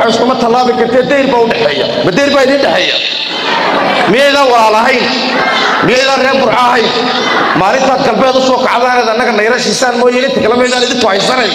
iskuma tallaabi kartee dayr baa u dhexeeya ma dayr baa idin dhexeeya miyaydaan walaal ahayn miyaydaan reer burca ahayn maalintaad galbeed u soo kacdaaneed annaga nayra shiisaan mooye inta kale maydaan idinku haysanayn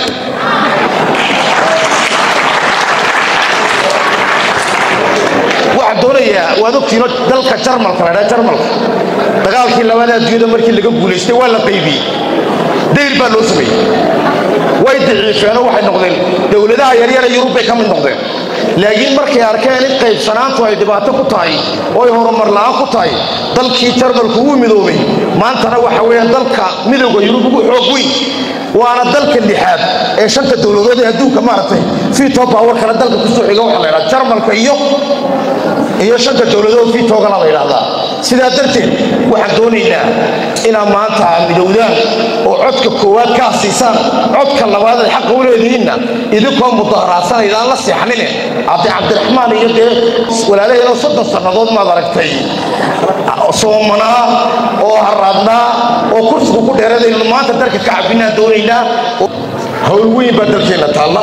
waxaan doonayaa waad ogtiino dalka jarmalka la dhaa jarmalka dagaalkii labada adduunyada markii laga guulaystay waa la qaybiyey dayr baa loo sameeyey way daciifeenoo waxay noqdeen dowladaha yaryara yurub bay ka mid noqdeen laakiin markay arkeen in qaybsanaantu ay dhibaato ku tahay oo ay horumar la'aan ku tahay dalkii jarmalku wuu midoobay maantana waxa weeyaan dalka midowga yurub ugu xoog weyn waana dalka lixaad ee shanta dowladood ee adduunka maaragtay fito power kale dalka kusoo xiga waxaa la yidhaha jarmalka iyo iyo shanta dowladood fitogana la yidhaahdaa sidaa darteed waxaan doonaynaa inaad maanta midowdaan oo codka koowaad kaa siisaan codka labaad ay xaqa u leedihiinna idinkoo mudaharaadsanaydan la seexnine cabdi cabdiraxmaan iyo dee walaalaheenoo soddon sannadood maad aragtay soomanaa oo haraadnaa oo kursigu ku dheeradaynu maanta dalka ka cabinaan doonaynaa hawl weyn baa dalkeenna taalla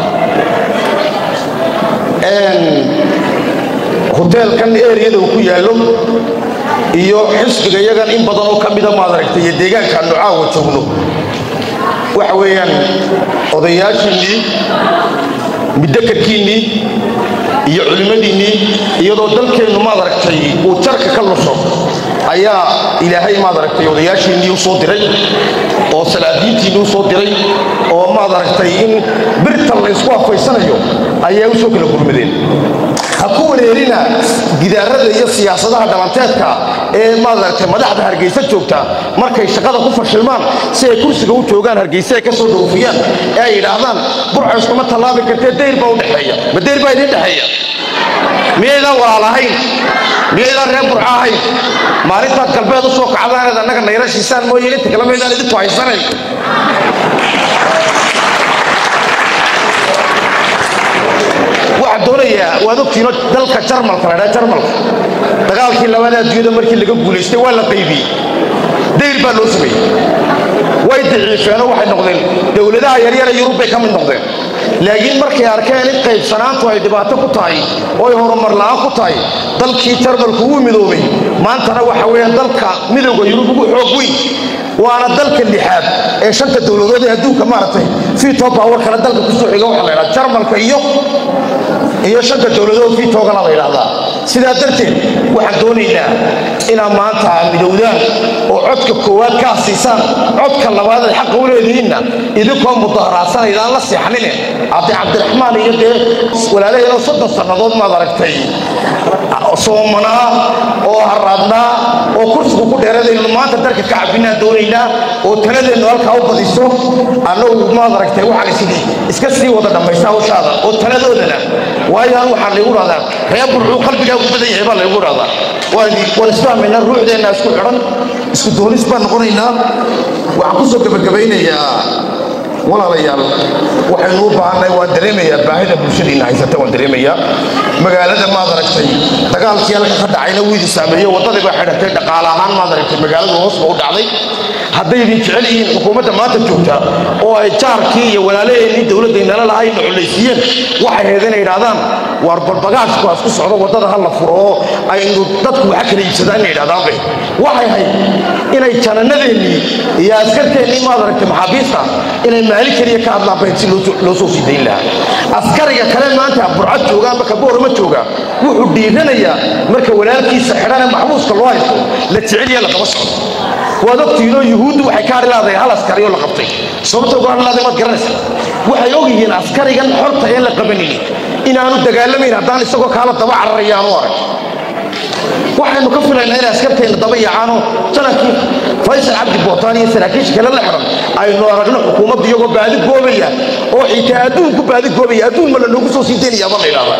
hoteelkan eriyada uu ku yaallo iyo xisbiga iyagan in badan oo ka mida maad aragtay iyo deegaankaannu caawa joogno waxa weeyaan odayaashiinnii midakarkiinnii iyo culimmadiinnii iyadoo dalkeennu maad aragtay uu jarka ka lusho ayaa ilaahay maad aragtay odayaashiinnii u soo diray oo salaadiintiinnii u soo diray oo maad aragtay in birtan la ysku afaysanayo ayaa u soo kala gurmadeen ha ku wareerina gidaarada iyo siyaasadaha dhalanteedka ee maaragtay madaxda hargeysa joogta markay shaqada ku fashilmaan si ay kursiga u joogaan hargeysa ay ka soo dhoofiyaan ee ay yidhaahdaan burca iskuma tallaabi kartee dayr baa u dhexeeya ma dayr baa idin dhexeeya miyaydaan walaal ahayn miyaydaan reer burca ahayn maalintaad galbeed u soo kacdaaneed annaga nayra shiisaan mooye inta kale maydaan idinku haysanayn waxaan doonayaa waad ogtiino dalka jarmalka la dhaa jarmalka dagaalkii labada adduunyada markii laga guulaystay waa la qaybiyey dayr baa loo sameeyey way daciifeenoo waxay noqdeen dowladaha yaryara yurub bay ka mid noqdeen laakiin markay arkeen in qaybsanaantu ay dhibaato ku tahay oo ay horumar la'aan ku tahay dalkii jarmalku wuu midoobay maantana waxa weeyaan dalka midowga yurub ugu xoog weyn waana dalka lixaad ee shanta dowladood ee adduunka maaragtay fito power kale dalka kusoo xiga waxaa la yidhaha jarmalka iyo iyo shanta dowladood fitogana la yidhaahdaa sidaa darteed waxaan doonaynaa inaad maanta midowdaan oo codka koowaad kaa siisaan codka labaad ay xaqa u leedihiinna idinkoo mudaharaadsanaydan la seexnine cabdi cabdiraxmaan iyo dee walaalaheenoo soddon sannadood maad aragtay soomanaa oo haraadnaa oo kursigu ku dheeradaynu maanta dalka ka cabinaan doonaynaa oo taladeennu halkaa u badiso annagu maad aragtay waxaan isidhi iska sii wada dhammaysta hawshaada oo taladoodana waayo an waxaa laygu dhahdaa reer burcuu qalbigaa ugu badan yahay baa laygu dhahdaa waan isfahmaynaa ruuxdeenna isku xidhan isku doonis baan noqonaynaa waxaan kusoo gebagabaynayaa walaalayaal waxaynu u baahannahay waan dareemayaa baahida bulshadiinna haysata waan dareemayaa magaalada maad aragtay dagaalkii halka ka dhacayna wuu idin saameeyo waddadii baa xidhatay dhaqaale ahaan maad aragtay magaaladu hoos ba u dhacday hadday idin jecel yihiin xukuumadda maanta joogta oo ay jaarkii iyo walaalaheennii dowladdaynala lahaayna culaysiiyeen waxay ahayd inay idhahdaan waar balbagaashku hasku socdo waddada ha la furo oo aynu dadku waxa kala iibsadaan inay idhahdaan bay waxay ahayd inay jananadeennii iyo askarteennii maad aragtay maxaabiista inay maalin keliya ka hadlaan bayd si loo soo sii dayn lahaa askariga kale maanta burcad jooga ama kaboorama jooga wuxuu dhiiranayaa marka walaalkiisa xidhane maxbuuska loo haysto la jeceliya lagaba socdo waad ogtihiinoo yuhuuddu waxay ka hadhi laadahay hal askarioo la qabtay sababta uga hadhi laadahay waad garanaysa waxay og yihiin askarigan xorta een la qabanini inaanu dagaalamayn haddaan isagoo kaala daba cararaya aanu arag waxaynu ka filaynaa inay askarteenna daba yacaanoo janankii faysal cabdi bootaan iyo saraakiisha kale la xidhan aynu aragno xukuumadda iyagoo baadi goobaya oo xitaa adduunku baadi goobaya adduun ma la noogu soo sii daynayaaba la idhahdaa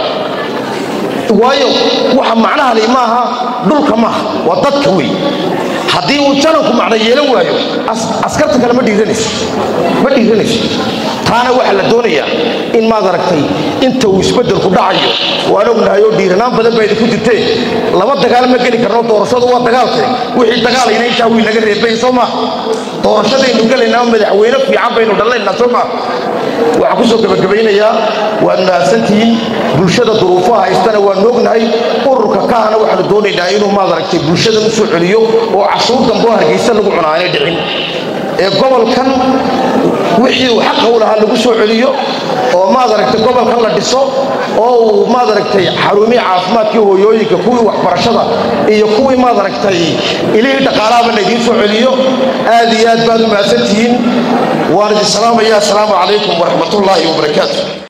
waayo waxa macnahani maaha dhulka maaha waa dadka wey haddii uu jananku macno yeelan waayo askarta kale ma dhiiranayso ma dhiiranayso taana waxaa la doonayaa in maad aragtay inta uu isbeddelku dhacayo waan ognahay oo dhiiranaan badan baa idinku jirteen laba dagaal ma geli karno doorashadu waa dagaalke wixii dagaalayna intaa wii naga reebay soo maa doorashadaynu gelaynaa madaxweyne fiican baynu dhallaynaa soo maa waxaan kusoo gebagabaynayaa waad mahadsantihiin bulshada duruufaha haystana waan ognahay ururka kaana waxaanu doonaynaa inuu maad aragtay bulshada u soo celiyo oo cashuur dambe oo hargeysa lagu cunaa aanay dhicin ee gobolkan wixii uu xaqa u lahaa lagu soo celiyo oo maad aragtay gobolkan la dhiso oo uu maad aragtay xarumihii caafimaadkii hooyooyinka kuwii waxbarashada iyo kuwii maad aragtay ilihii dhaqaalaaba laydiin soo celiyo aad iyo aad baad u mahadsantihiin waan idin salaamaya assalaamu calaykum waraxmatullaahi wabarakaatu